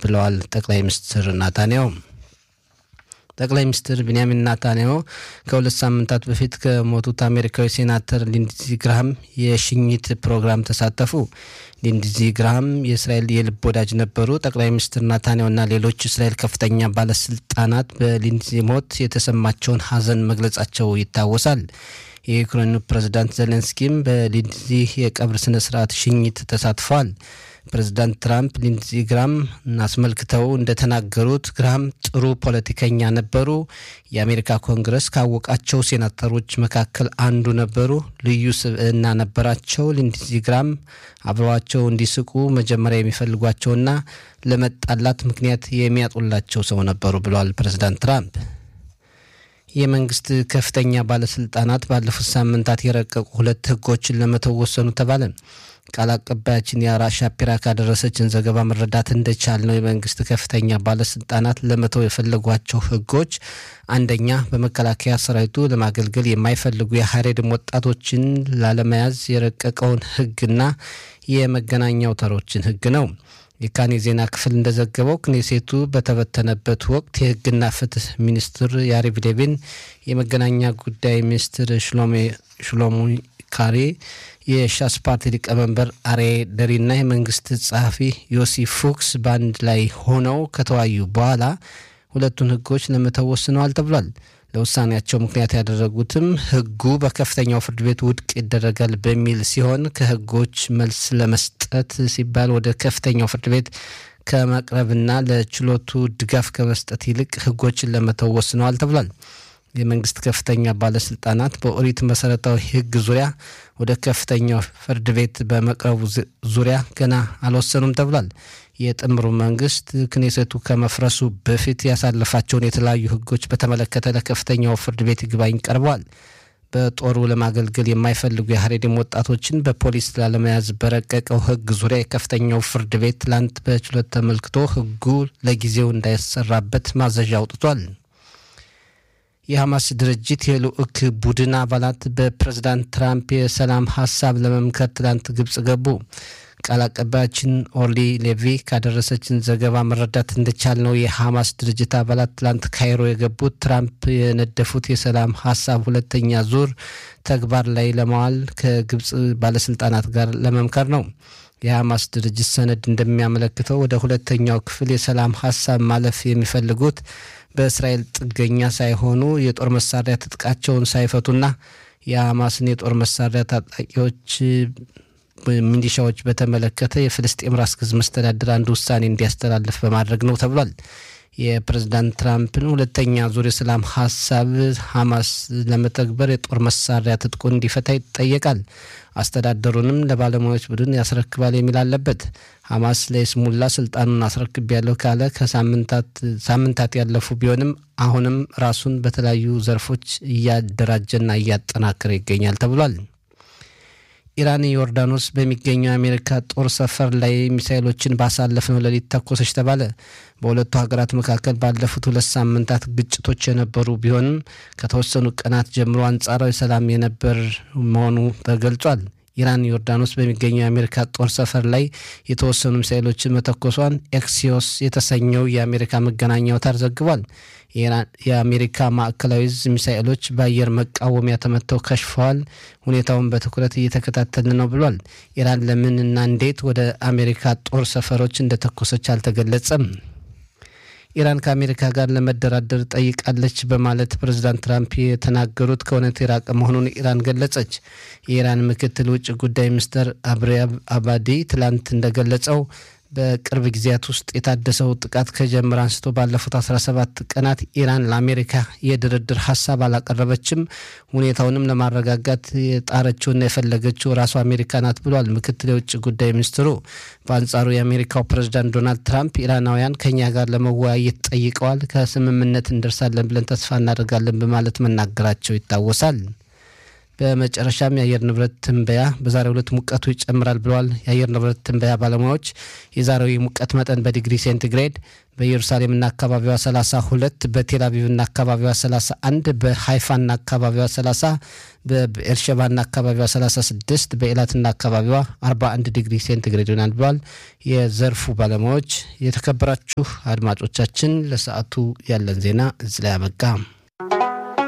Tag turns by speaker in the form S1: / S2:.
S1: ብለዋል ጠቅላይ ሚኒስትር ናታንያሁ። ጠቅላይ ሚኒስትር ቢንያሚን ናታንያሁ ከሁለት ሳምንታት በፊት ከሞቱት አሜሪካዊ ሴናተር ሊንድዚ ግራሃም የሽኝት ፕሮግራም ተሳተፉ። ሊንድዚ ግራሃም የእስራኤል የልብ ወዳጅ ነበሩ። ጠቅላይ ሚኒስትር ናታንያሁና ሌሎች እስራኤል ከፍተኛ ባለስልጣናት በሊንድዚ ሞት የተሰማቸውን ሐዘን መግለጻቸው ይታወሳል። የዩክሬኑ ፕሬዝዳንት ዜሌንስኪም በሊንድዚ የቀብር ስነ ስርዓት ሽኝት ተሳትፈዋል። ፕሬዚዳንት ትራምፕ ሊንድዚ ግራም አስመልክተው እንደተናገሩት ግራም ጥሩ ፖለቲከኛ ነበሩ። የአሜሪካ ኮንግረስ ካወቃቸው ሴናተሮች መካከል አንዱ ነበሩ። ልዩ ስብዕና ነበራቸው። ሊንድዚ ግራም አብረዋቸው እንዲስቁ መጀመሪያ የሚፈልጓቸውና ለመጣላት ምክንያት የሚያጡላቸው ሰው ነበሩ ብለዋል ፕሬዚዳንት ትራምፕ። የመንግስት ከፍተኛ ባለስልጣናት ባለፉት ሳምንታት የረቀቁ ሁለት ህጎችን ለመተው ወሰኑ ተባለ። ቃል አቀባያችን የአራ ሻፒራ ካደረሰችን ዘገባ መረዳት እንደቻል ነው የመንግስት ከፍተኛ ባለስልጣናት ለመተው የፈለጓቸው ህጎች አንደኛ፣ በመከላከያ ሰራዊቱ ለማገልገል የማይፈልጉ የሀሬድም ወጣቶችን ላለመያዝ የረቀቀውን ህግና የመገናኛ አውታሮችን ህግ ነው። የካን የዜና ክፍል እንደዘገበው ክኔሴቱ በተበተነበት ወቅት የህግና ፍትህ ሚኒስትር ያሪቭ ሌቪን፣ የመገናኛ ጉዳይ ሚኒስትር ሽሎሞ ካሬ፣ የሻስ ፓርቲ ሊቀመንበር አሬ ደሪና የመንግስት ጸሐፊ ዮሲ ፉክስ በአንድ ላይ ሆነው ከተወያዩ በኋላ ሁለቱን ህጎች ለመተው ወስነዋል ተብሏል። ለውሳኔያቸው ምክንያት ያደረጉትም ህጉ በከፍተኛው ፍርድ ቤት ውድቅ ይደረጋል በሚል ሲሆን ከህጎች መልስ ለመስጠት ሲባል ወደ ከፍተኛው ፍርድ ቤት ከመቅረብና ለችሎቱ ድጋፍ ከመስጠት ይልቅ ህጎችን ለመተው ወስነዋል ተብሏል። የመንግስት ከፍተኛ ባለስልጣናት በኦሪት መሰረታዊ ህግ ዙሪያ ወደ ከፍተኛው ፍርድ ቤት በመቅረቡ ዙሪያ ገና አልወሰኑም ተብሏል። የጥምሩ መንግስት ክኔሴቱ ከመፍረሱ በፊት ያሳለፋቸውን የተለያዩ ህጎች በተመለከተ ለከፍተኛው ፍርድ ቤት ይግባኝ ቀርበዋል። በጦሩ ለማገልገል የማይፈልጉ የሀሬድም ወጣቶችን በፖሊስ ላለመያዝ በረቀቀው ህግ ዙሪያ የከፍተኛው ፍርድ ቤት ትላንት በችሎት ተመልክቶ ህጉ ለጊዜው እንዳይሰራበት ማዘዣ አውጥቷል። የሐማስ ድርጅት የልዑክ ቡድን አባላት በፕሬዝዳንት ትራምፕ የሰላም ሀሳብ ለመምከር ትላንት ግብጽ ገቡ። ቃል አቀባያችን ኦርሊ ሌቪ ካደረሰችን ዘገባ መረዳት እንደቻል ነው የሐማስ ድርጅት አባላት ትላንት ካይሮ የገቡት ትራምፕ የነደፉት የሰላም ሀሳብ ሁለተኛ ዙር ተግባር ላይ ለማዋል ከግብጽ ባለስልጣናት ጋር ለመምከር ነው። የሐማስ ድርጅት ሰነድ እንደሚያመለክተው ወደ ሁለተኛው ክፍል የሰላም ሀሳብ ማለፍ የሚፈልጉት በእስራኤል ጥገኛ ሳይሆኑ የጦር መሳሪያ ትጥቃቸውን ሳይፈቱና የሐማስን የጦር መሳሪያ ታጣቂዎች ሚሊሻዎች በተመለከተ የፍልስጤም ራስ ገዝ መስተዳድር አንድ ውሳኔ እንዲያስተላልፍ በማድረግ ነው ተብሏል። የፕሬዝዳንት ትራምፕን ሁለተኛ ዙር የሰላም ሀሳብ ሐማስ ለመተግበር የጦር መሳሪያ ትጥቁን እንዲፈታ ይጠየቃል። አስተዳደሩንም ለባለሙያዎች ቡድን ያስረክባል የሚል አለበት። ሐማስ ለይስሙላ ስልጣኑን አስረክብ ያለው ካለ ከሳምንታት ያለፉ ቢሆንም አሁንም ራሱን በተለያዩ ዘርፎች እያደራጀና እያጠናከረ ይገኛል ተብሏል። ኢራን ዮርዳኖስ በሚገኘው የአሜሪካ ጦር ሰፈር ላይ ሚሳይሎችን ባሳለፍነው ሌሊት ተኮሰች ተባለ። በሁለቱ ሀገራት መካከል ባለፉት ሁለት ሳምንታት ግጭቶች የነበሩ ቢሆንም ከተወሰኑ ቀናት ጀምሮ አንጻራዊ ሰላም የነበር መሆኑ ተገልጿል። ኢራን ዮርዳኖስ በሚገኘው የአሜሪካ ጦር ሰፈር ላይ የተወሰኑ ሚሳይሎችን መተኮሷን ኤክሲዮስ የተሰኘው የአሜሪካ መገናኛ አውታር ዘግቧል። የአሜሪካ ማዕከላዊ ዕዝ ሚሳኤሎች በአየር መቃወሚያ ተመተው ከሽፈዋል። ሁኔታውን በትኩረት እየተከታተልን ነው ብሏል። ኢራን ለምን እና እንዴት ወደ አሜሪካ ጦር ሰፈሮች እንደተኮሰች አልተገለጸም። ኢራን ከአሜሪካ ጋር ለመደራደር ጠይቃለች በማለት ፕሬዚዳንት ትራምፕ የተናገሩት ከእውነት የራቀ መሆኑን ኢራን ገለጸች። የኢራን ምክትል ውጭ ጉዳይ ሚኒስትር አብሪያብ አባዲ ትላንት እንደገለጸው በቅርብ ጊዜያት ውስጥ የታደሰው ጥቃት ከጀመረ አንስቶ ባለፉት 17 ቀናት ኢራን ለአሜሪካ የድርድር ሀሳብ አላቀረበችም። ሁኔታውንም ለማረጋጋት የጣረችውና የፈለገችው ራሱ አሜሪካ ናት ብሏል ምክትል የውጭ ጉዳይ ሚኒስትሩ። በአንጻሩ የአሜሪካው ፕሬዝዳንት ዶናልድ ትራምፕ ኢራናውያን ከኛ ጋር ለመወያየት ጠይቀዋል፣ ከስምምነት እንደርሳለን ብለን ተስፋ እናደርጋለን በማለት መናገራቸው ይታወሳል። በመጨረሻም የአየር ንብረት ትንበያ በዛሬው ዕለት ሙቀቱ ይጨምራል ብለዋል የአየር ንብረት ትንበያ ባለሙያዎች። የዛሬው የሙቀት መጠን በዲግሪ ሴንቲግሬድ በኢየሩሳሌምና አካባቢዋ 32፣ በቴል አቪቭና አካባቢዋ 31፣ በሃይፋና አካባቢዋ 30፣ በኤርሸባና አካባቢዋ 36፣ በኤላትና አካባቢዋ 41 ዲግሪ ሴንቲግሬድ ይሆናል ብለዋል የዘርፉ ባለሙያዎች። የተከበራችሁ አድማጮቻችን ለሰዓቱ ያለን ዜና እዚህ ላይ አበቃ።